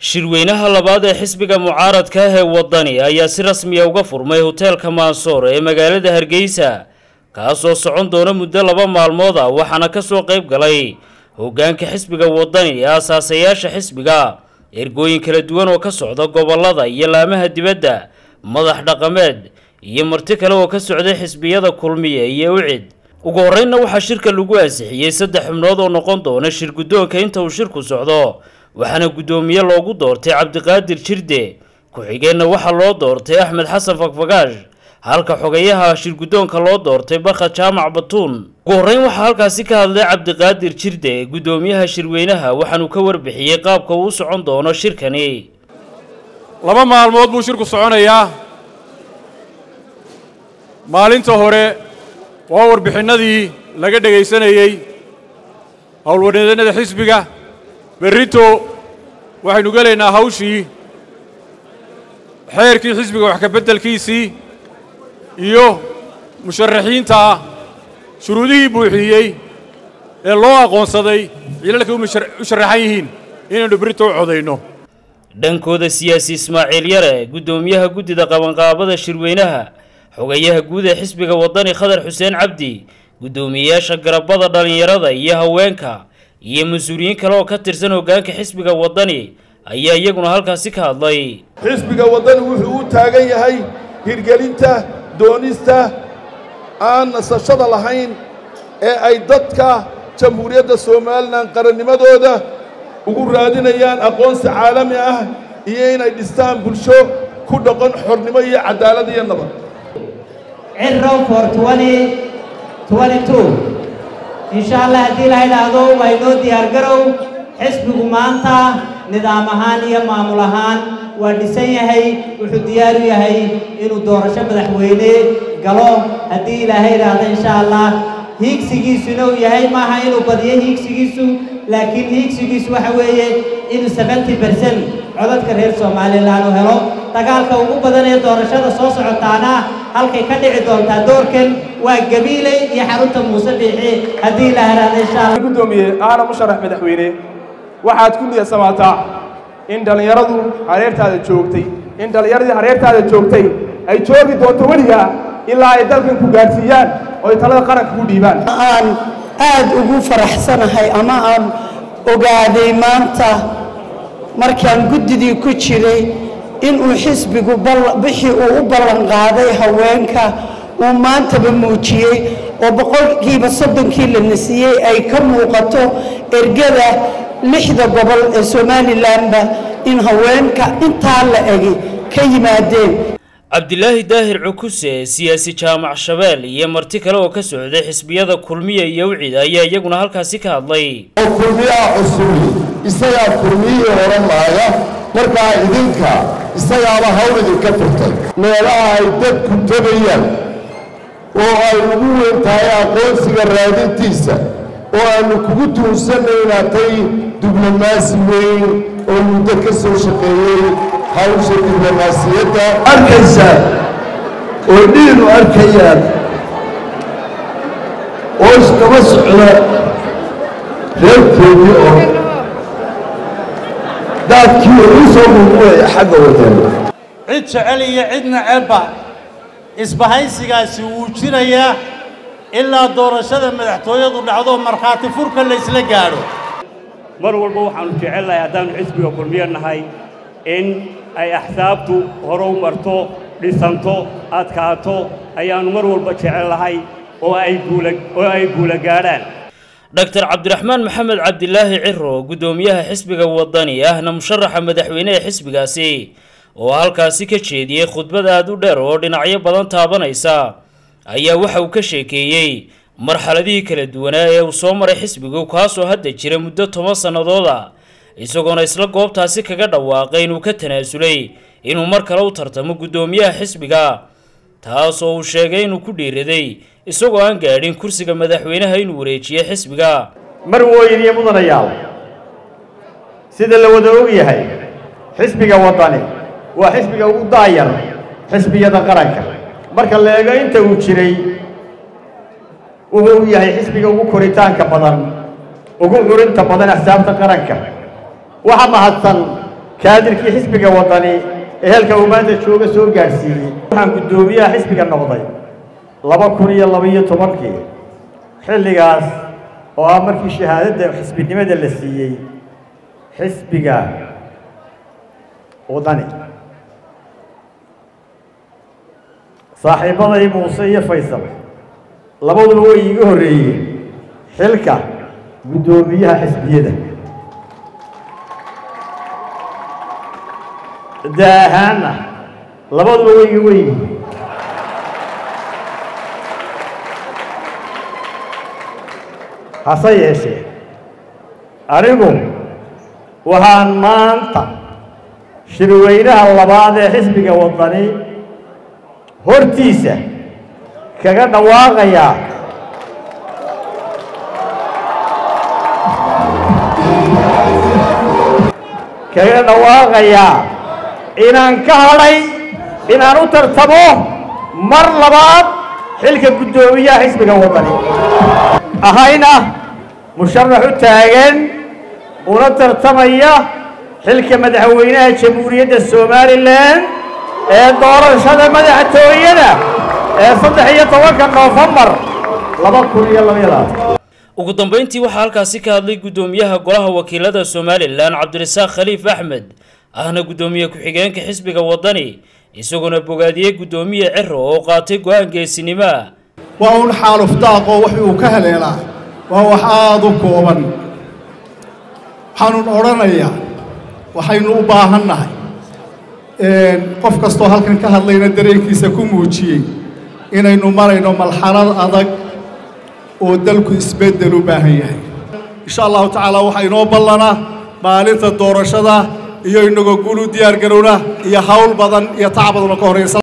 shirweynaha labaad ee xisbiga mucaaradka ah ee waddani ayaa si rasmiya uga furmay hoteelka maansoor ee magaalada hargeysa kaasoo socon doona muddo laba maalmood ah waxaana ka soo qayb galay hoggaanka xisbiga waddani ee asaasayaasha xisbiga ergooyin kala duwan oo ka socda gobollada iyo laamaha dibadda madax dhaqameed iyo marti kale oo ka socday xisbiyada kulmiye iyo ucid ugu horreynna waxaa shirka lagu ansixiyey saddex xubnood oo noqon doona shir guddoonka inta uu shirku socdo waxaana guddoomiye loogu doortay cabdiqaadir jirde ku-xigeenna waxaa loo doortay axmed xasan fakfagaash halka xogayaha shir guddoonka loo doortay barka jaamac batuun ugu horreyn waxaa halkaasi ka hadlay cabdiqaadir jirde guddoomiyaha shirweynaha waxaanuu ka warbixiyey qaabka uu u socon doono shirkani laba maalmood buu shirku soconayaa maalinta hore waa warbixinnadii laga dhegaysanayey howlwadeenada xisbiga berrito waxaynu gelaynaa hawshii xeerkii xisbiga wax ka beddelkiisii iyo musharaxiinta shuruudihii buuxiyey ee loo aqoonsaday ciilalkay u sharaxan yihiin inaynu berrito u codayno dhankooda siyaasi ismaaciil yare guddoomiyaha guddida qabanqaabada shirweynaha xogayaha guud ee xisbiga waddani khadar xuseen cabdi guddoomiyeyaasha garabada dhallinyarada iyo haweenka iyo mas-uuliyiin kale oo ka tirsan hoggaanka xisbiga waddani ayaa iyaguna halkaasi ka hadlay xisbiga waddani wuxuu u taagan yahay hirgelinta doonista aan nasashada lahayn ee ay dadka jamhuuriyadda somalilan qarannimadooda ugu raadinayaan aqoonsi caalami ah iyo inay dhistaan bulsho ku dhaqan xornimo iyo caddaalad iyo nabad cirrow for insha allah haddii la idhaahdo waa inoo diyaargarow xisbigu maanta nidaam ahaan iyo maamul ahaan waa dhisan yahay wuxuu diyaar u yahay inuu doorasho madaxweyne galo haddii ilaahay idhaahdo insha allah hiigsigiisuna uu yahay maaha inuu badiyo hiigsigiisu laakiin hiigsigiisu waxa weeye inuu seventy bercent codadka reer somalilan uu helo dagaalka ugu badan ee doorashada soo socotaana halkay ka dhici doontaa doorkan waa gabiiley iyo xarunta muuse biixi haddii la haraada insha allah gudoomiye aana musharax madaxweyne waxaad ku niyadsamaataa in dhallinyaradu hareertaada joogtay in dhallinyaradii hareertaada joogtay ay joogi doonto weligaa ilaa ay dalkan ku gaadhsiiyaan oo ay talada qaranka ku dhiibaan aan aad ugu faraxsanahay ama aan ogaaday maanta markaan guddidii ku jiray inuu xisbigu bixii uu u ballanqaaday haweenka uu maantaba muujiyey oo boqolkiiba soddonkii la nasiyey ay ka muuqato ergada lixda gobol ee somalilanba in haweenka intaa la egi ka yimaadeen cabdilaahi daahir cukuse siyaasi jaamac shabeel iyo marti kale oo ka socday xisbiyada kulmiya iyo ucid ayaa iyaguna halkaasi ka hadlay oo kulmiyaha cusubi isagaa kulmiyihii oran laaya markaa idinka isagaaba hawl idinka furtay meelaha ay dadku tegayaan oo ay ugu weyn tahay aqoonsiga raadintiisa oo aannu kugu tuunsannay inaad tay diblomaasi weyn oo muddo ka soo shaqeeyey hawsha diblomaasiyadda arkaysaa oo dhiinu arkayaan oo iskaba socda reerkoodii oo daadkii ugu soo muuqulaya xagga wadana cid jecel iyo cid necebba isbahaysigaasi wuu jirayaa ilaa doorashada madaxtooyadu dhacdo markhaati furka laysla gaadho mar walba waxaannu jecelnahay haddaannu xisbiga kulmiyo nahay in ay axsaabtu hore u marto dhisanto adkaato ayaannu mar walba jecelnahay oo ay guula oo ay guula gaadhaan dhaktar cabdiraxmaan maxamed cabdilaahi ciro guddoomiyaha xisbiga waddani ahna musharaxa madaxweyne ee xisbigaasi oo halkaasi ka jeediyey khudbad aad u dheer oo dhinacyo badan taabanaysa ayaa waxa uu ka sheekeeyey marxaladihii kala duwanaa ee uu soo maray xisbigu kaasoo hadda jira muddo toban sannadood ah isagoona isla goobtaasi kaga dhawaaqay inuu ka tanaasulay inuu mar kale u tartamo guddoomiyaha xisbiga taasoo uu sheegay inuu ku dhiiraday isagoo aan gaadhin kursiga madaxweynaha inuu wareejiye xisbiga mar wooyin iyo mudanayaal sida la wada og yahay xisbiga waddani waa xisbiga ugu daayar xisbiyada qaranka marka la eego inta uu jiray wuxuu yahay xisbiga ugu koritaanka badan ugu curinta badan axsaabta qaranka waxa mahadsan kaadirkii xisbiga waddani ee halka uu maanta jooga soo gaadhsiiyey waxaan guddoomiyaha xisbiga noqday laba kun iyo labaiyo tobankii xilligaas oo ah markii shahaadadda xisbinimada la siiyey xisbiga waddani saaxiibbaday muuse iyo faysal labaduba way iiga horreeyeen xilka guddoomiyaha xisbiyada daahaanna labaduba way iga weyihiin hase yeeshee anigu waxaan maanta shirweynaha labaad ee xisbiga waddani hortiisa kaga dhawaaqayaa kaga dhawaaqayaa inaan ka hadhay inaan u tartamo mar labaad xilka guddoomiyaha xisbiga waddani ahayna musharax u taagan una tartamaya xilka madaxweynaha jamhuuriyadda somalilan ee doorashada madaxtooyada ee saddex iyo tobanka noofembar laba kun iyo labayadaas ugu dambayntii waxaa halkaasi ka hadlay guddoomiyaha golaha wakiilada somalilan cabdirasaaq khaliif axmed ahna guddoomiye ku-xigeenka xisbiga waddani isaguna bogaadiyey guddoomiye ciro oo qaatay go-aan geesinimoa waa un xaalufdaaqoo wax uu ka haleelaa waa wax aada u kooban waxaanun odhanayaa waxaynu u baahannahay qof kastoo halkan ka hadlayna dareenkiisa ku muujiyey inaynu marayno malxalad adag oo dalku isbeddel u baahan yahay insha allahu tacaala waxaa inoo ballanaa maalinta doorashada iyo inagoo guul u diyaar garowna iyo hawl badan iyo tac badan oo ka horreysa